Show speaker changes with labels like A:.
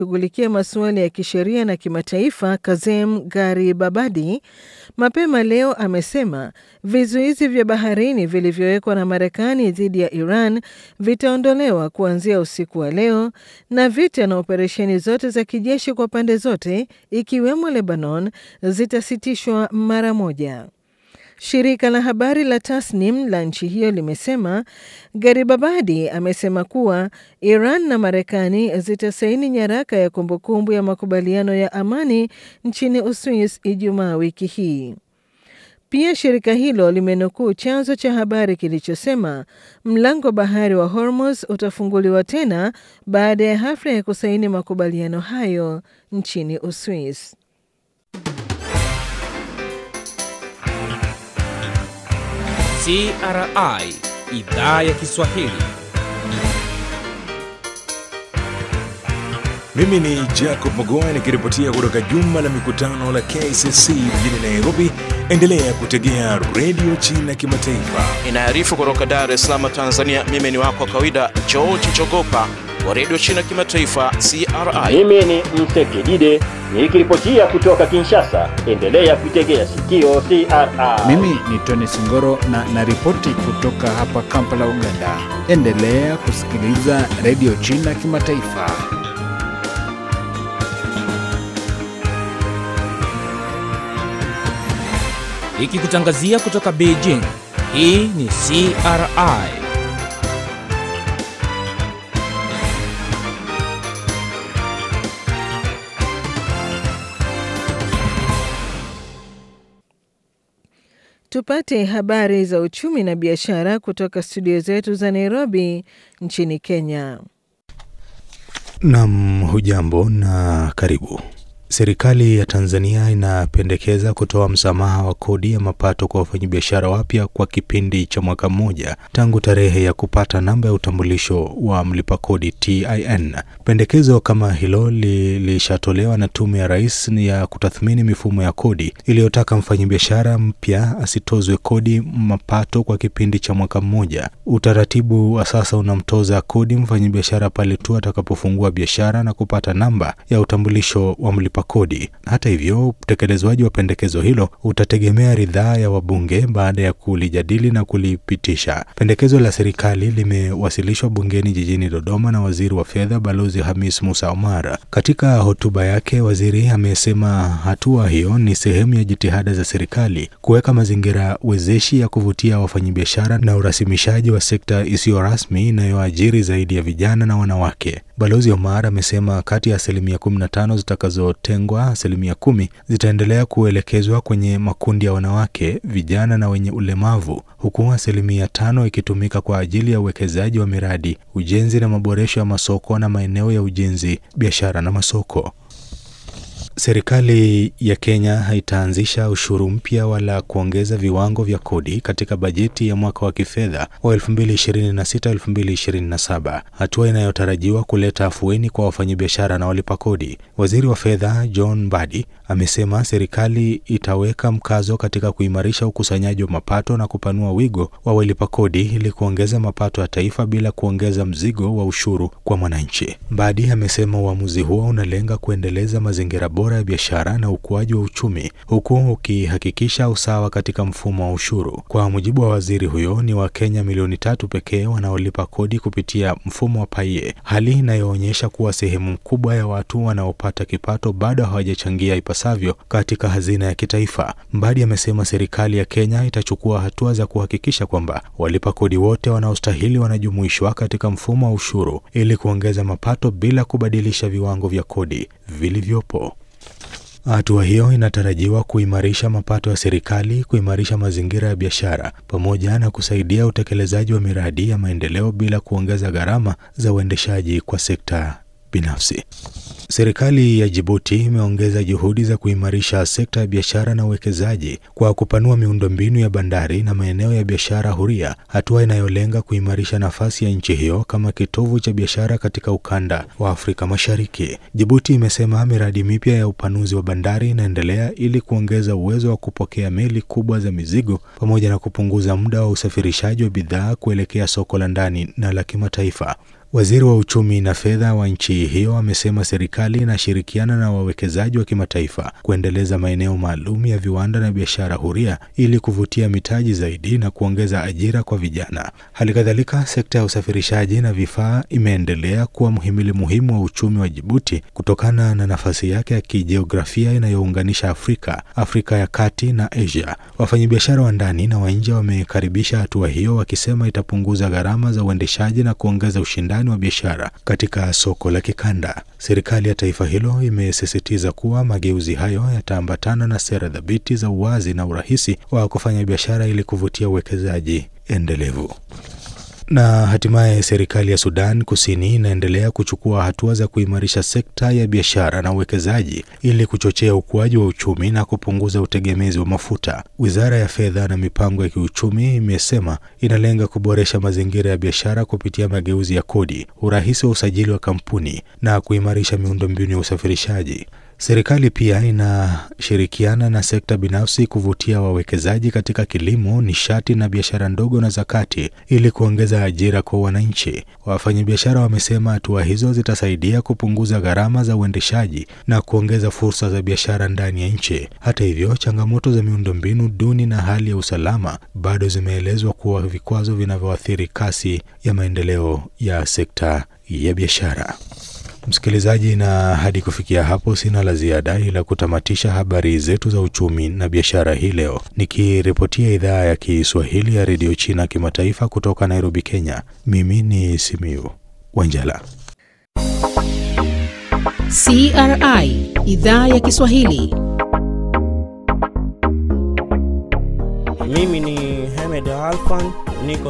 A: shughulikia masuala ya kisheria na kimataifa Kazem Garibabadi mapema leo amesema vizuizi vya baharini vilivyowekwa na Marekani dhidi ya Iran vitaondolewa kuanzia usiku wa leo na vita na operesheni zote za kijeshi kwa pande zote ikiwemo Lebanon zitasitishwa mara moja. Shirika la habari la Tasnim la nchi hiyo limesema Garibabadi amesema kuwa Iran na Marekani zitasaini nyaraka ya kumbukumbu ya makubaliano ya amani nchini Uswis Ijumaa wiki hii. Pia shirika hilo limenukuu chanzo cha habari kilichosema mlango bahari wa Hormuz utafunguliwa tena baada ya hafla ya kusaini makubaliano hayo nchini Uswis.
B: CRI idhaa ya Kiswahili.
C: Mimi ni Jacob Magoa nikiripotia kutoka jumba la mikutano la KCC mjini Nairobi. Endelea kutegea redio China Kimataifa.
D: Inaarifu kutoka Dar es Salaam, Tanzania. Mimi ni wako wa kawaida George Chogopa wa redio China Kimataifa, CRI.
E: Mimi ni Msekidide nikiripotia kutoka Kinshasa. Endelea kuitegea sikio CRI.
F: Mimi ni Tony Singoro na naripoti kutoka hapa Kampala, Uganda. Endelea kusikiliza redio China Kimataifa.
B: Ikikutangazia kutoka Beijing. Hii ni CRI.
A: Tupate habari za uchumi na biashara kutoka studio zetu za Nairobi nchini Kenya.
G: Nam, hujambo na karibu. Serikali ya Tanzania inapendekeza kutoa msamaha wa kodi ya mapato kwa wafanyabiashara wapya kwa kipindi cha mwaka mmoja tangu tarehe ya kupata namba ya utambulisho wa mlipa kodi TIN. Pendekezo kama hilo lilishatolewa na Tume ya Rais ya kutathmini mifumo ya kodi iliyotaka mfanyabiashara mpya asitozwe kodi mapato kwa kipindi cha mwaka mmoja. Utaratibu wa sasa unamtoza kodi mfanyabiashara pale tu atakapofungua biashara na kupata namba ya utambulisho wa mlipa kodi. Hata hivyo, utekelezwaji wa pendekezo hilo utategemea ridhaa ya wabunge baada ya kulijadili na kulipitisha. Pendekezo la serikali limewasilishwa bungeni jijini Dodoma na waziri wa fedha Balozi Hamis Musa Omar. Katika hotuba yake, waziri amesema hatua hiyo ni sehemu ya jitihada za serikali kuweka mazingira wezeshi ya kuvutia wafanyabiashara na urasimishaji wa sekta isiyo rasmi inayoajiri zaidi ya vijana na wanawake. Balozi Omar amesema kati ya asilimia 15 zitakazotengwa, asilimia kumi zitaendelea kuelekezwa kwenye makundi ya wanawake, vijana na wenye ulemavu, huku asilimia tano ikitumika kwa ajili ya uwekezaji wa miradi, ujenzi na maboresho ya masoko na maeneo ya ujenzi, biashara na masoko. Serikali ya Kenya haitaanzisha ushuru mpya wala kuongeza viwango vya kodi katika bajeti ya mwaka wa kifedha wa 2026-2027, hatua inayotarajiwa kuleta afueni kwa wafanyabiashara na walipa kodi. Waziri wa fedha John Mbadi amesema serikali itaweka mkazo katika kuimarisha ukusanyaji wa mapato na kupanua wigo wa walipa kodi ili kuongeza mapato ya taifa bila kuongeza mzigo wa ushuru kwa mwananchi. Mbadi amesema uamuzi huo unalenga kuendeleza mazingira bora ya biashara na ukuaji wa uchumi huku ukihakikisha usawa katika mfumo wa ushuru. Kwa mujibu wa waziri huyo, ni Wakenya milioni tatu pekee wanaolipa kodi kupitia mfumo wa paie, hali inayoonyesha kuwa sehemu kubwa ya watu wanaopata kipato bado hawajachangia ipasavyo katika hazina ya kitaifa. Mbadi amesema serikali ya Kenya itachukua hatua za kuhakikisha kwamba walipa kodi wote wanaostahili wanajumuishwa katika mfumo wa ushuru ili kuongeza mapato bila kubadilisha viwango vya kodi vilivyopo. Hatua hiyo inatarajiwa kuimarisha mapato ya serikali, kuimarisha mazingira ya biashara pamoja na kusaidia utekelezaji wa miradi ya maendeleo bila kuongeza gharama za uendeshaji kwa sekta binafsi. Serikali ya Jibuti imeongeza juhudi za kuimarisha sekta ya biashara na uwekezaji kwa kupanua miundombinu ya bandari na maeneo ya biashara huria, hatua inayolenga kuimarisha nafasi ya nchi hiyo kama kitovu cha biashara katika ukanda wa Afrika Mashariki. Jibuti imesema miradi mipya ya upanuzi wa bandari inaendelea ili kuongeza uwezo wa kupokea meli kubwa za mizigo pamoja na kupunguza muda wa usafirishaji wa bidhaa kuelekea soko la ndani na la kimataifa. Waziri wa uchumi na fedha wa nchi hiyo amesema serikali inashirikiana na wawekezaji wa kimataifa kuendeleza maeneo maalum ya viwanda na biashara huria ili kuvutia mitaji zaidi na kuongeza ajira kwa vijana. Hali kadhalika, sekta ya usafirishaji na vifaa imeendelea kuwa mhimili muhimu wa uchumi wa Jibuti kutokana na nafasi yake ya kijiografia inayounganisha Afrika, Afrika ya Kati na Asia. Wafanyabiashara wa ndani na wa nje wamekaribisha hatua hiyo, wakisema itapunguza gharama za uendeshaji na kuongeza ushindani wa biashara katika soko la kikanda. Serikali ya taifa hilo imesisitiza kuwa mageuzi hayo yataambatana na sera thabiti za uwazi na urahisi wa kufanya biashara ili kuvutia uwekezaji endelevu. Na hatimaye serikali ya Sudan Kusini inaendelea kuchukua hatua za kuimarisha sekta ya biashara na uwekezaji ili kuchochea ukuaji wa uchumi na kupunguza utegemezi wa mafuta. Wizara ya Fedha na Mipango ya Kiuchumi imesema inalenga kuboresha mazingira ya biashara kupitia mageuzi ya kodi, urahisi wa usajili wa kampuni na kuimarisha miundombinu ya usafirishaji. Serikali pia inashirikiana na sekta binafsi kuvutia wawekezaji katika kilimo, nishati na biashara ndogo na za kati ili kuongeza ajira kwa wananchi. Wafanyabiashara wamesema hatua hizo zitasaidia kupunguza gharama za uendeshaji na kuongeza fursa za biashara ndani ya nchi. Hata hivyo, changamoto za miundombinu duni na hali ya usalama bado zimeelezwa kuwa vikwazo vinavyoathiri kasi ya maendeleo ya sekta ya biashara. Msikilizaji, na hadi kufikia hapo sina la ziada ila kutamatisha habari zetu za uchumi na biashara hii leo, nikiripotia idhaa ya Kiswahili ya redio China kimataifa kutoka Nairobi, Kenya. Mimi ni Simiu Wanjala.
H: CRI idhaa ya Kiswahili.
I: Mimi ni Hamed Alfan, niko